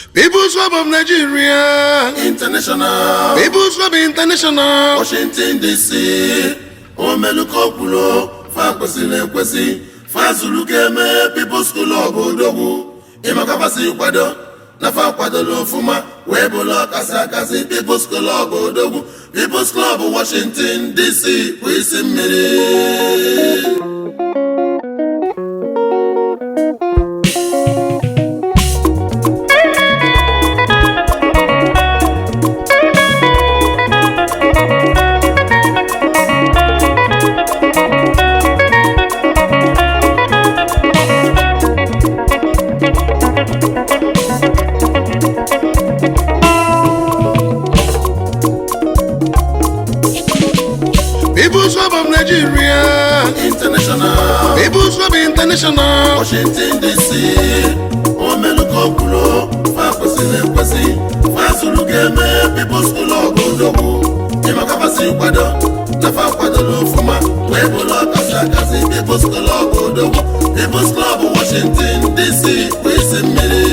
People's Club of Nigeria. International, People's Club International. Washington DC, omeluko kwuru fa kwesịrị ekwesị fa zuru ga-eme People's Club odogwu ịmakabasị kwado na fa kwadola ọfụma wee bụrụ ọkasị akasị People's Club odogwu People's Club Washington DC bụ isi mmiri People's Club of Nigeria. International People's Club International. Washington DC omeluko kwuru fa kwesịrị ekwesị fa zuru ga-eme People's Club odogwu ịmakabasị kwado na fa kwadola ọfụma wee bụrụ ọkasị akasị People's Club odogwu People's Club Washington DC bụ isi mmiri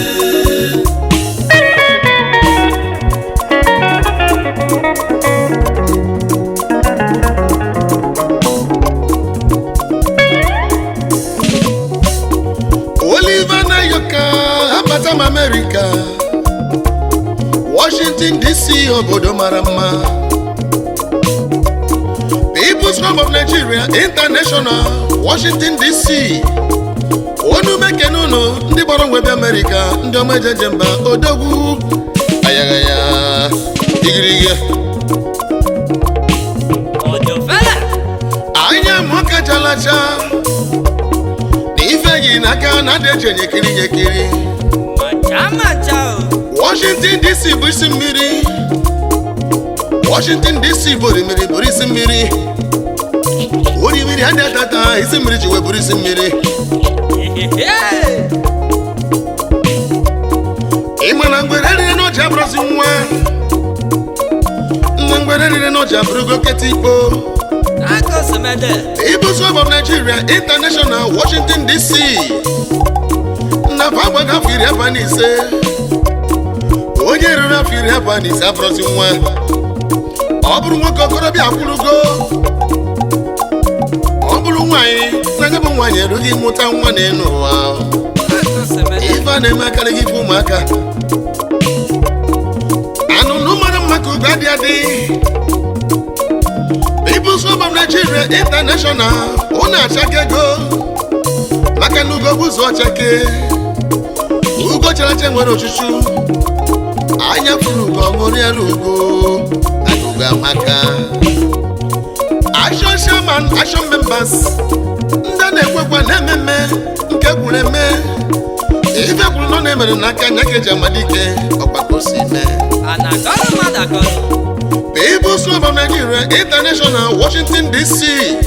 Oliver Nayoka, abata m America. Washington DC, obodo mara mma. People's Club of Nigeria International, Washington DC. Onu mekene unu ndị gbara nwebe America, ndị ọma ejeje mba odogwu. Ayaghaya, igirigi. Ojo fella. anya m kachalacha na ife yi n'aka na adị echenye kiri ya ekiri Macha macha o. washington dc bụ isi mmiri washington dc bụ orimiri bụrụ isi mmiri orimiri adị atata isi mmiri ji wee bụrụ isi mmiri Hehehe. ịma na mgbere rire n'ọja abụrụzi nwa nna mgbere rire n'ọja abụrụgo keta ikpo Ako semede. People's Club of Nigeria International Washington DC nnafọ agbaga afọ iri abụọ na ise onye ruru afọ iri abụọ na ise afọrọzi nwa ọ bụrụ nwoke okorobịa akwụrụgo ọ bụrụ nwaanyị na anya bụ nwaanyị erughị ịmụta nwa n'elu ụwa Ako semede. ife a na-eme akarịghị ife ụmụaka anụnụ mara mma ka ugo adị adị People's Club of Nigeria International ụnụ achaka ego maka na ugo bụ ụzọ ọchake ugo characha nwere ochuchu anya furu ugo ṅụrịara ugo agụgo amaka Action Shaman Action Members ndị a na-ekwekwa na ememme nke gwuru eme ife kwuru nọ na-emere n'aka anya ka eji amalike ọgbakọ si mee Anagolo madagolo. People's Club of Nigeria International Washington DC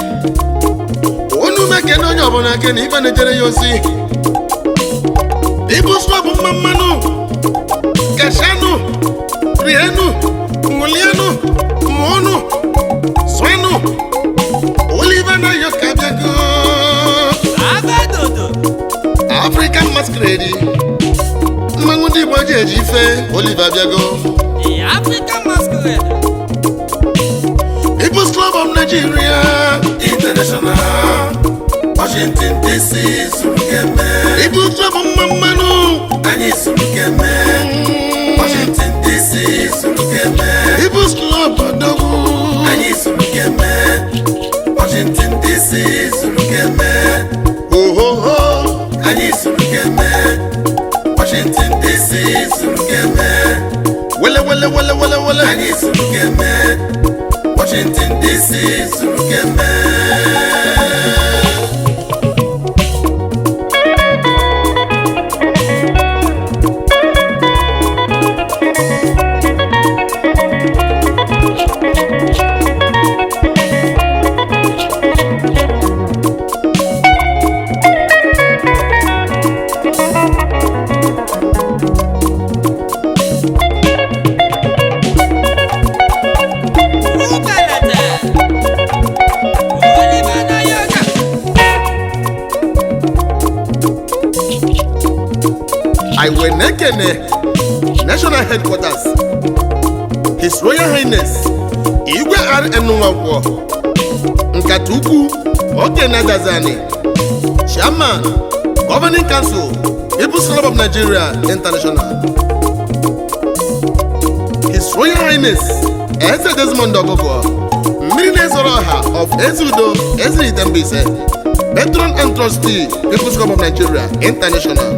unu mekene onye ọbụla ke na ife na-ejere ya ozi People's Club mma mmanụ kashanụ rienu ṅụlienụ mụọnụ zụenụ Oliver Nayoka bịago Abedodo. African Masquerade mmanwụ ndị Igbo ji eji ife Oliver bịago The African masquerade. People's Club of Nigeria International Washington DC zuru ga-eme People's Club mma mmanụ anyị zuru ga-eme Washington DC zuru ga-eme People's Club odogwu anyị zuru ga-eme Washington DC zuru ga-eme ohoho anyị zuru ga-eme Washington DC zuru ga-eme wele wele wele wele wele anyị zuru ga-eme Washington DC zuru ga-eme Ubelete. Oliver Nayoka. na-ekene national headquarters his royal highness igwe rn nwankwọ nkata ukwu okene gazani chairman governing council people's club of nigeria international his royal highness eze desmond ogogo mmiri na-ezoro ọha of ezeudo ezirite mbaise patron and trustee people's club of nigeria international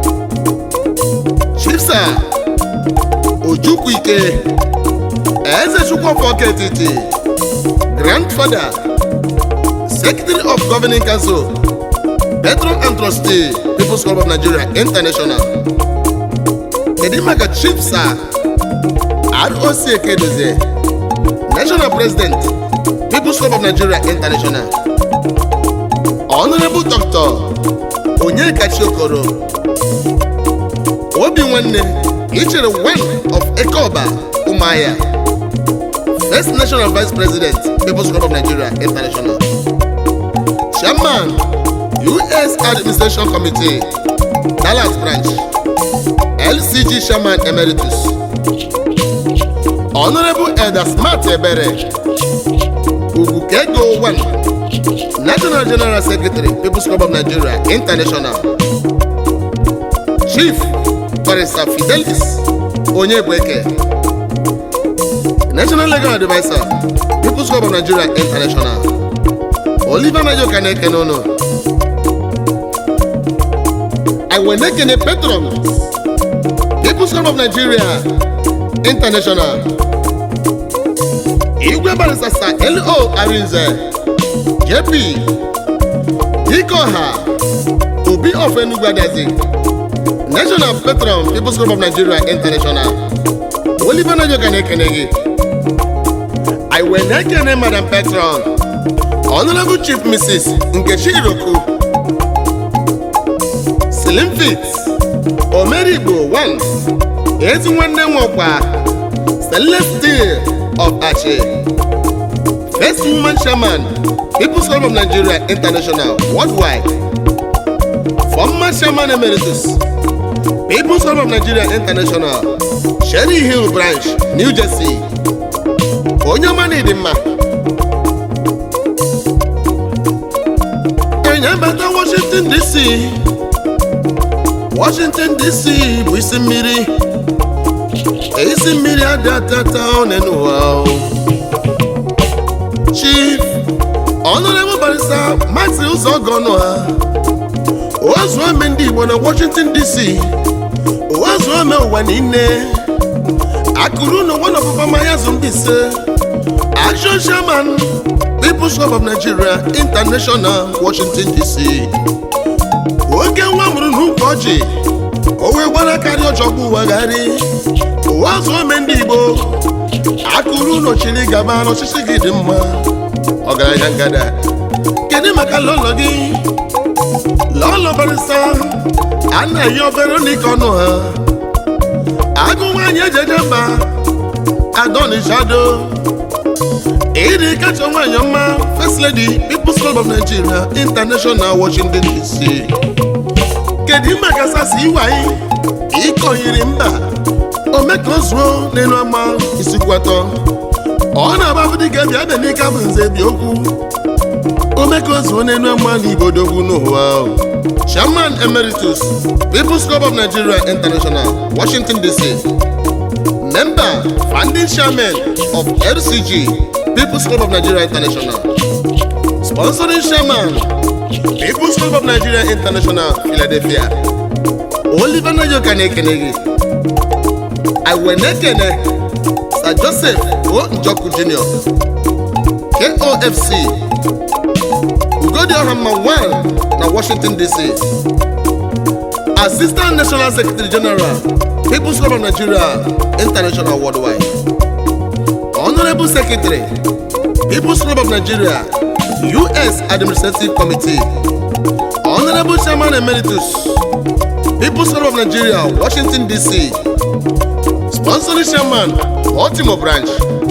chief sir ojukwu ike eze chukwuofo ketiti grandfather secretary of governing council patron and trustee people's club of nigeria international kedu maka chief sir roc ekedozie national president people's club of nigeria international honorable dr onyekachi okoro obi nwanne ichere one of ekeoba ụmụahịa first national vice president people's club of nigeria international chairman us administration committee dallas branch lcg chairman emeritus honorable elder smart ebere ugwukego 1 national general secretary people's club of nigeria international chief barrister fidelis onyebueke national legal advisor people's club of nigeria international oliver nayoka na-ekene ụnụ iwenekene patrons people's club of nigeria international igwe barrister sir lo arinze jp dikoha obi of enugu adazi national patron people's club of nigeria international oliver nayoka na-ekene gị i wee na-ekene madam patron honorable chief mrs nkechi iroku slim fit omerigbo 1 ezi nwanne nwekwa celestine of achi first woman chairman people's club of nigeria international worldwide former chairman emeritus people's club of nigeria international sherry hill branch new jersey onye ọma na ịdị mma enyebata washington dc washington dc bụ isi mmiri isi mmiri adị atata one n'ụwa o. chief honorable barrister maxi ụzọgọnụ ha ozuome ndị igbo na washington dc ozuome ụwa niile akụrụ na one of mmanya zụ ndị ise action chairman people's club of nigeria international washington dc oge nwa mụrụ n'ukwu ọjị o wee gbara karịa ọjọgbụ ụwagharị ụwa zuome ndị igbo akụrụ nọchiri gaba n'ọchịchị gị dị mma ọgaranya ngada kedu maka lọlọ gị lọlọ barịsa a na-eyi obere n'ike ọnụ ha agụ nwaanyị ejeje mba adonijado ịdị kacha nwaanyị ọma first lady people's club of nigeria international washington dc kedu maka sasi iwai ịkọnyere mba ome ka o zuo n'elu ama isikwatọ ọ na-agbabụ dịka bịa bịa n'ike bụ nze bi okwu ome ka o zuo n'elu ama na igbo dogwu n'ụwa chairman emeritus people's club of nigeria international washington dc member founding chairman of lcg people's club of nigeria international sponsoring chairman people's club of nigeria international philadelphia oliver nayoka na-ekene gị iwe na-ekene sir joseph o njoku jr kofc ugodioha mma 1 na washington dc assistant national secretary general people's club of nigeria international worldwide honorable secretary people's club of nigeria us administrative committee honorable chairman emeritus people's club of nigeria washington dc sponsoring chairman baltimore branch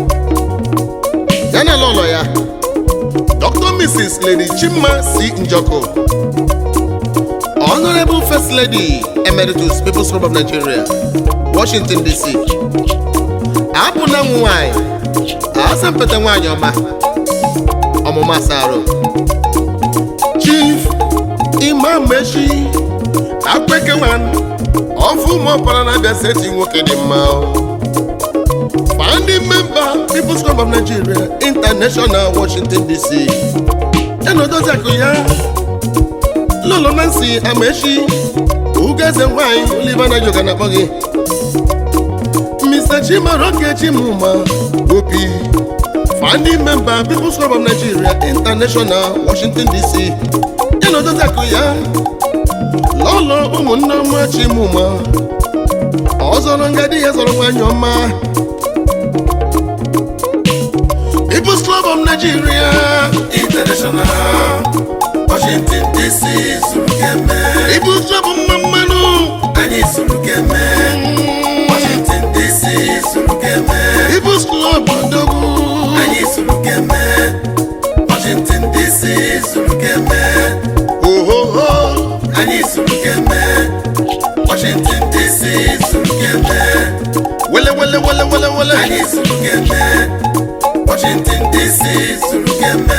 yana lọlọ ya dr mrs lady chima c njoko Honorable First Lady Emeritus People's Club of Nigeria, Washington DC. Abụ na nwa nwanyị, asampete nwanyị ọma, ọmụma asarụ. Chief Imam Mechi, Akwekewan, ọfụ ụmụ ọkpara na-abịa seti nwoke dị mma. Founding member People's Club of Nigeria, International, Washington DC. Enodozi akụ ya lolo nancy amaechi ugeze nwanyị oliver na yoga na-akpọ gị mr chimaroke chimuma opi founding member people's club of nigeria international washington dc ya na odozi akụ ya lọlọ ụmụnne ọma chimuma ọzọrọ ngadi ya zọrọ nwanyị ọma people's club of nigeria international washington dc zuru keme people's club mma mmanụ anyị zuru keme washington dc zuru keme people's club odogwu anyị zuru keme washington dc zuru keme ohoho anyị zuru keme washington dc zuru keme wele wele wele wele wele anyị zuru keme washington dc zuru keme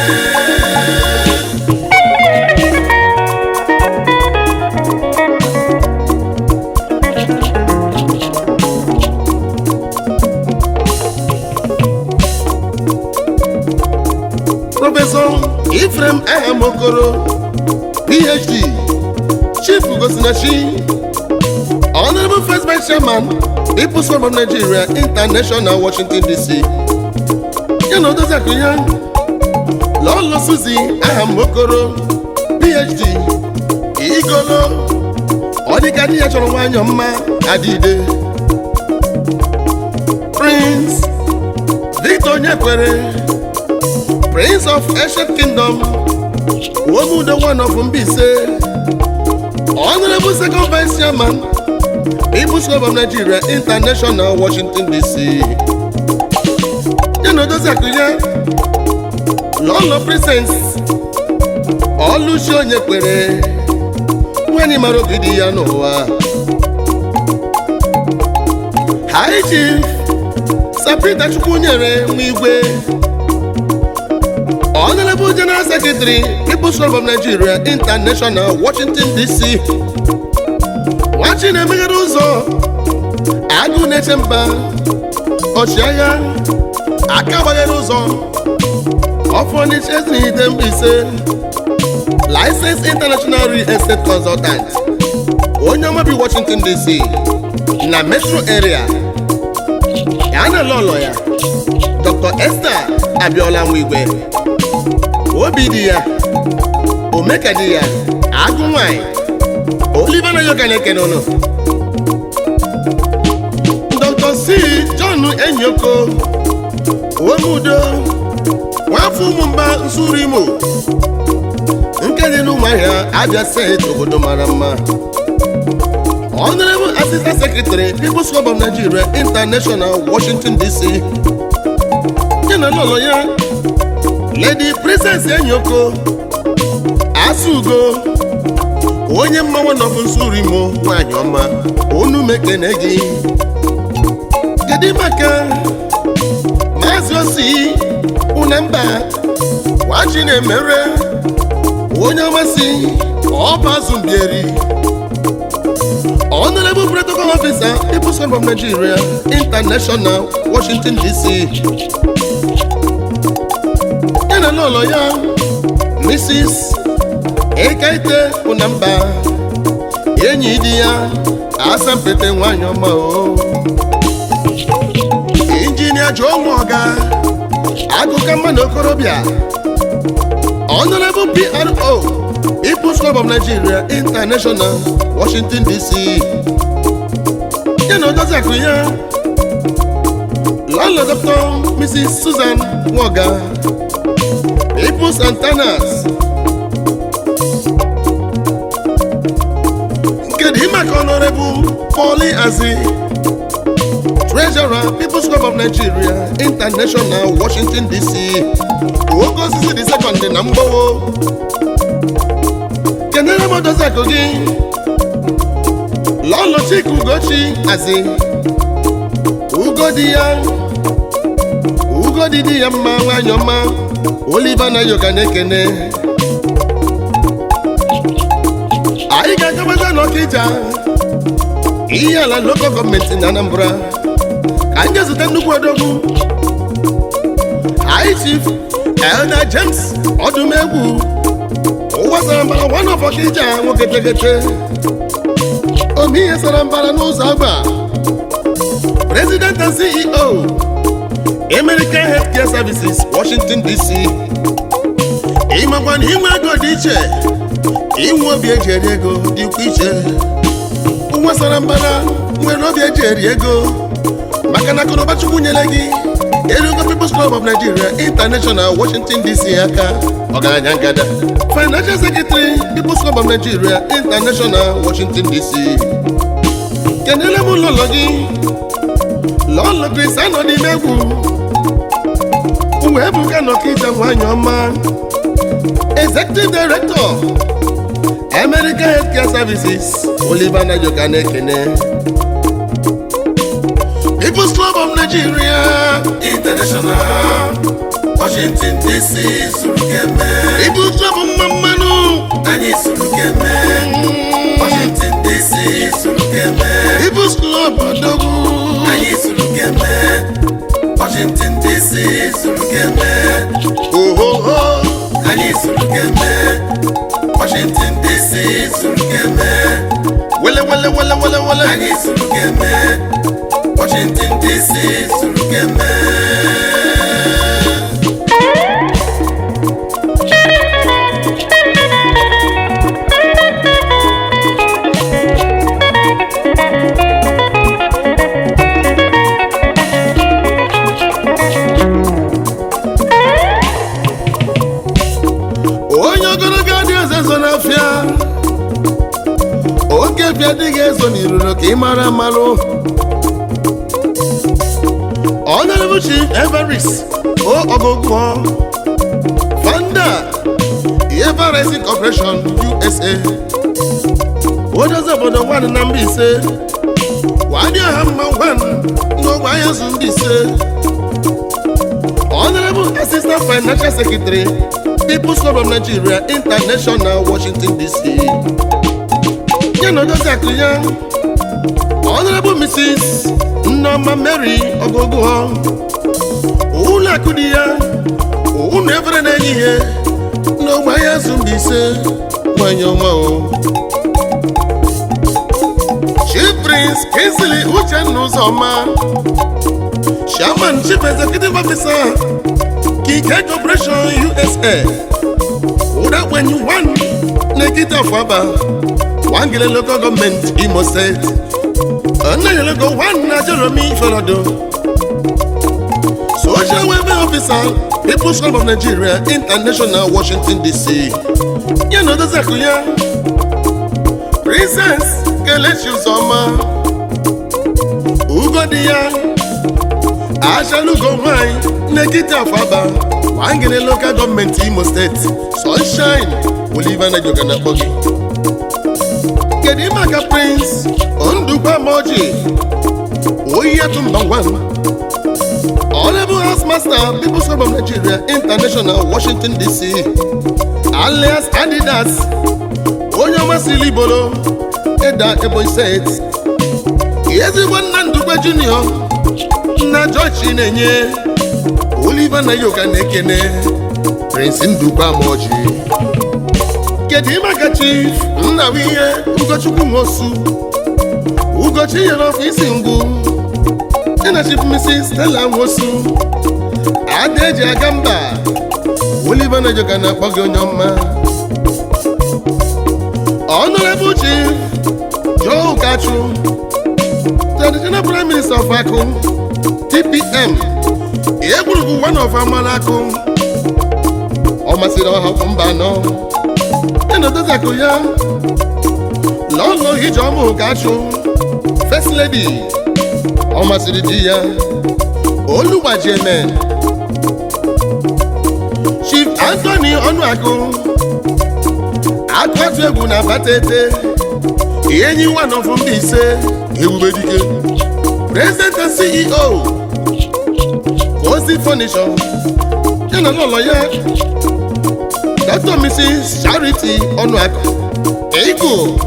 prọfesọ ifrem ahamokoro phd chief gosinachi honorable first vice chairman people's club of nigeria international washington dc ya na odozi akụ ya lọlọ suzi ahamokoro phd igolo ọ dịka di ya chọrọ nwanyị mma adịde prince victor onyekwere prince of ancient kingdom womudo one of mbise honorable second vice chairman people's club of nigeria international washington dc ya na odozi akụ ya lọlọ princess ọlụchi onye kwere nwanyị mara ogidi ya n'ụwa high chief sapita chukwu nyere nwa igwe Honorable General Secretary, People's Club of Nigeria International, Washington DC. Nwachi na-emeghere ụzọ agụ na-eche mba ọchịagha aka gbaghere ụzọ ọfọ n'iche ezinite mbaise License International Real Estate Consultant onye ọma bi Washington DC na metro area ya na lọlọ ya Dr. Esther Abiola Nwigwe obi dị ya omeka dị ya agụ nwanyị oliver na yoga na-ekene ụnụ dr c john enyoko omudo nwafọ ụmụmba nsuru imo nke dị n'ụmụahịa abia steeti obodo mara mma honorable assistant secretary people's club of nigeria international washington dc ya na lọlọ ya lady princess enyoko asugo onye mmanwụ nọbụ nsuru imo nwanyị ọma onu mekene gị kedu maka maazị osi unemba wachi na-emere onye ọmasị ọba zumbieri honorable protocol officer people's club of nigeria international washington dc ya na n'ụlọ ya mrs ekaite ụnamba enyi di ya asampete nwanyị ọma o injinia jụọ nwa ọga agụka mmanụ okorobịa honorable pro people's club of nigeria international washington dc ya na odozi akụ ya lọlọ dr mrs susan nwoga people's antennas nke dị maka honorable Pauli Azi treasurer people's club of nigeria international washington dc nwoke osisi dị sekọndị na mgbawo kenere m odozi akụ gị lọlọ chika ugochi azi ugo di ya ugo di di ya mma nwanyị ọma oliva na yoga na-ekene anyị ga-agabaza n'ọkịja ihe ala lokal gọọmenti na anambra ka anyị ga-ezute nnukwu odogwu anyị chief elda james ọdụmegwu ụwa sara mbara one of ọkịja nwoke tegete ome ihe sara mbara n'ụzọ agba president and ceo american healthcare services washington dc ịmakwa na inwe ego dị iche inwe obi eji eri ego dịkwa iche nwa sara mbara nwere obi eji eri ego maka na akụnụba chukwu nyere gị erugo peoples club of nigeria international washington dc aka ọgaranya ngada financial secretary peoples club of nigeria international washington dc kenele m ụlọlọ gị lọlọ kris anọ n'ime egwu wee buga n'ọkịja nwanyị ọma executive director american healthcare services oliver najoka na-ekene peoples club of nigeria international washington dc suru keme peoples club mma mmanụ anyị suru keme washington dc suru keme peoples club odogwu anyị suru keme washington dc suru keme ohoho anyị suru keme washington dc suru keme wele wele wele wele wele anyị suru keme washington dc suru keme onye ogologo adị eze zo n'afịa oke bịa dịghị ezo n'iruro ka ị mara amalụ honorable chief everest o ogogwo founder everest corporation usa odozi obodo nwan na mba ise wadị ọha mma nwan n'ogbe ahịa zụ ndị ise honorable assistant financial secretary people's club of nigeria international washington dc ya na odozi akụ ya honorable mrs nneoma mary ogogo ụlọ akụ di ya ụnụ efere na-enye ihe n'ogbe ahịa azụ mba ise nwanyị ọma o chief prince kinsley uchenna ụzọma chairman chief executive officer kike corporation usa ụdakwenyi 1 n'ekiti afọaba wangele local government imo steeti ọnayelego 1 na jeromi iferodo social welfare officer people's club of nigeria international washington dc ya na odozi akụ ya princess kelechi ụzọma ugo di ya achalugo nwanyị n'ekiti afọaba wangele local government imo steeti sunshine oliver najoka na-akpọ gị kedu ime aka prince ndukwa moji oyi atumba one honorable house master people's club of nigeria international washington dc alias adidas onye ọmasịrị ibolo eda ebonyi steeti ezigbo nna ndukwe junior nna george na-enye oliver nayoka na-ekene prince ndukwa moji kedu ime aka chief nna bụ ihe ugochukwu nwosu ugochi nyere ọfịs ngwu ya na chief mrs stella nwosu ada eji aga mba oliver najoka na-akpọ gị onye ọma honorable chief joe ukachu traditional prime minister of akụ tpm egwurugwu one of amara akụ ọ masịrị ọha mba anọ ịnọdụzi akụ ya lọlọ ijeọma ụkachụ first lady ọ masịrị di ya olugbaji eme chief anthony ọnụagụ akụ akwatu egwu na batete enyi one of ndị ise ebube dike president and ceo kozi furniture ya na n'ụlọ ya dr mrs charity ọnụakụ ego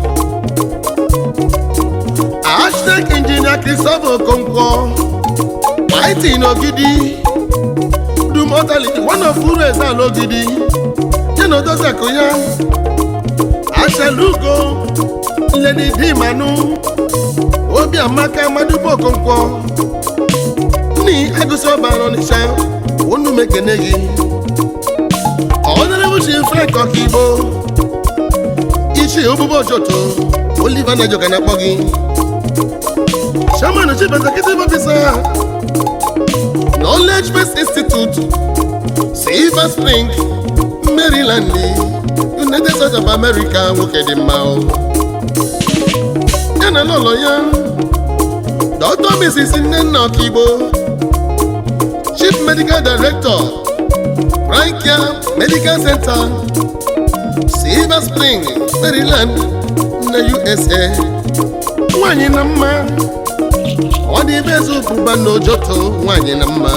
architect engineer christopher okonkwo it n'ogidi dumotali one of uru eze ala ogidi ya na odozi akụ ya achalugo lady dimanu obi amaka madubo okonkwo ní agụsị ọbara ọnịcha unu mekene gị ọnọrọbụchi frank ọkaigbo ichi obubo ojoto oliver najoka na-akpọ gị chairman chief executive officer knowledge based institute silver spring maryland united states of america nwoke dị mma o ya na n'ụlọ ya dr mrs nnenna ọkaigbo chief medical director frankia medical center silver spring maryland na usa nwanyị na mma ọ dị ebe eze ụbụba na ojoto nwanyị na mma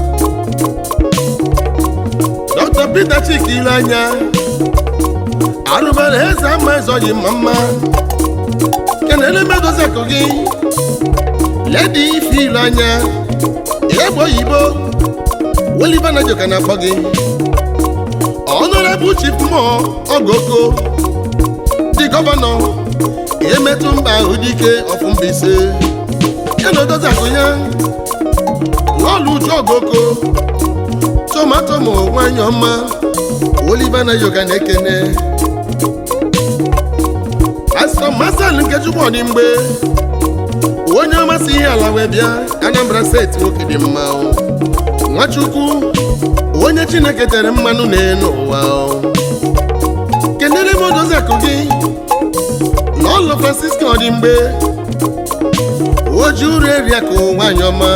dr peter chikile anya arụbara eze ama ezoghị mma mma kenele medozi akụ gị ledi ife ilu anya egbe oyibo Oliver Najoka na-akpọ gị Honorable Chief Mo Ogoko dị gọvanọ emetụ mba ahụ dike ọfụ Mbaise ya na odozi akụ ya n'ọlụ uju Ogoko tomato ma nwanyị ọma Oliver Najoka na-ekene Pastọ Masal Nkechukwu Ọdịmgbe onye ọmasị ihe ala wee bịa Anambra steeti nwoke dị mma o. nwachukwu onye chineke tere mmanụ n'elu ụwa kenere m odozi akụ gị n'ụlọ francisco dị mgbe oji uru eri akụ nwanyị ọma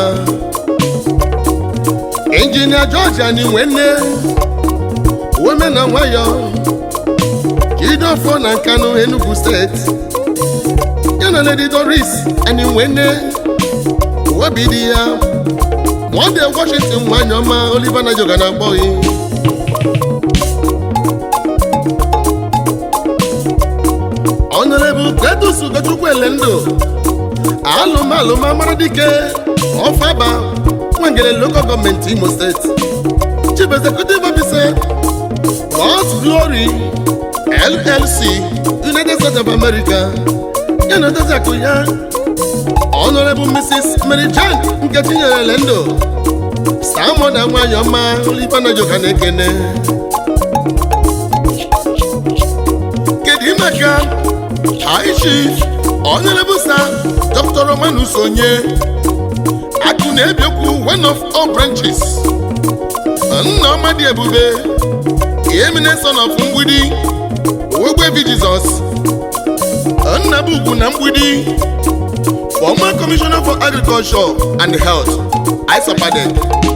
injinia george anyị nwe nne weme na nwayọ jidofọ na nkanụ enugu steeti ya na lady doris anyị nwe nne obi dị ya Monde Washington nwanyị ọma Oliver Najoka na-akpọ gị Honorable Cletus Ugochukwu Elendo alụmalụma mara dike ọfaba nwangele local gọọmenti Imo steeti Chief Executive Officer God's Glory LLC United States of America ya na odozi akụ ya Honorable Mrs. Mary Jane Nkechi nyere Lendo Samoda nwanyị ọma Oliver Najoka na-ekene kedu maka High Chief Honorable Sir Dr. Romanus Onye akụ na-ebiokwu one of all branches nna ọma dị ebube eminent son of mgbidi ogbebi Jizọs nna bụ ugwu na mgbidi former commissioner for agriculture and health isopade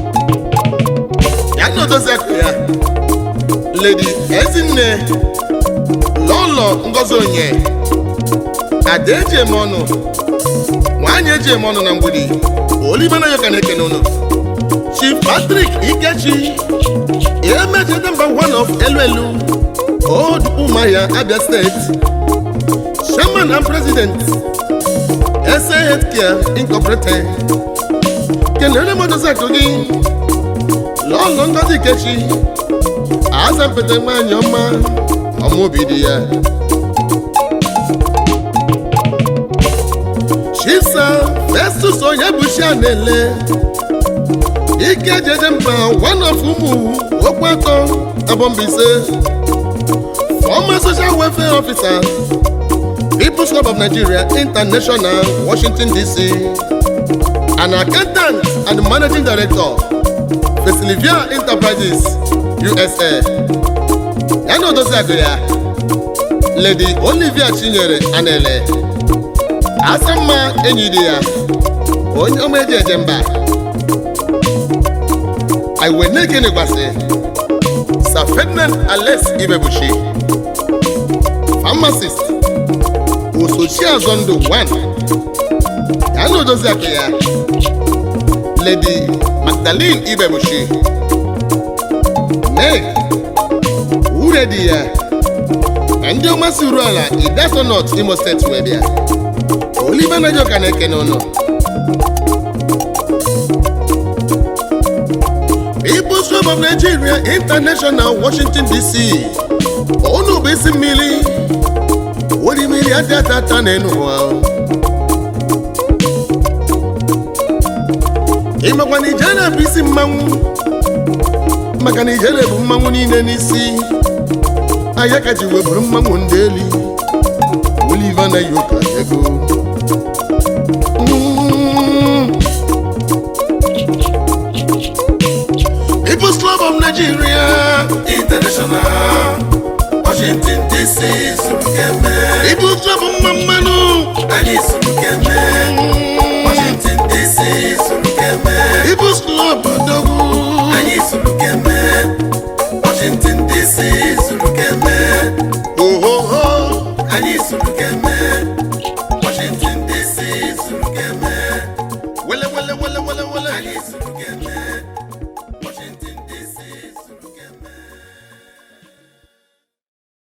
ya na odozi akụ ya lady ezinne lọlọ ngozi onye ada eji eme ọnụ nwanyị eji eme ọnụ na mgbidi Oliver Najoka na-ekene ụnụ chief patrick ikechi emejede mba one of elu elu old umahia abia state chairman and president SA Healthcare Incorporated kelere modozi akụ gị lọlọ ngozi kechi azampete nwanyị ọma ọmaobi dị ya chisa festus onye bụchi a na-ele ike jeje mba one of ụmụ okwu atọ abọmbise former social welfare officer People's Club of Nigeria International, Washington DC, an accountant and managing director, Vesilivia Enterprises, USA. Ya na odozi akụ ya, Lady Olivia Chinyere Anele, Asamma enyi di ya, onye ọma eji eje mba. Iweneke Negbasi, Sir Ferdinand Alex Ibebuchi, pharmacist osochi azọ ndụ 1 ya na odozi aka ya lady magdalene ibebushi meg uredi ya na ndị ọma si uru ala idato north imo steeti wee bịa oliver najoka na-ekene ụnụ People's Club of Nigeria International Washington DC unu bụ isi mmiri wori mmiri adị atata n'elu ụwa ịmakwa na ijere bụ isi mmanwụ maka na ijere bụ mmanwụ niile n'isi anya ka ji wee bụrụ mmanwụ ndị eli Oliver na yoka ego Mm. People's Club of Nigeria international washington dc sụrụ keme People's Club of mma mmanụ anyị sụrụ keme washington dc sụrụ keme People's Club odogwu anyị sụrụ keme washington dc sụrụ keme ohoho anyị sụrụ keme washington dc sụrụ keme wele wele wele wele wele anyị sụrụ keme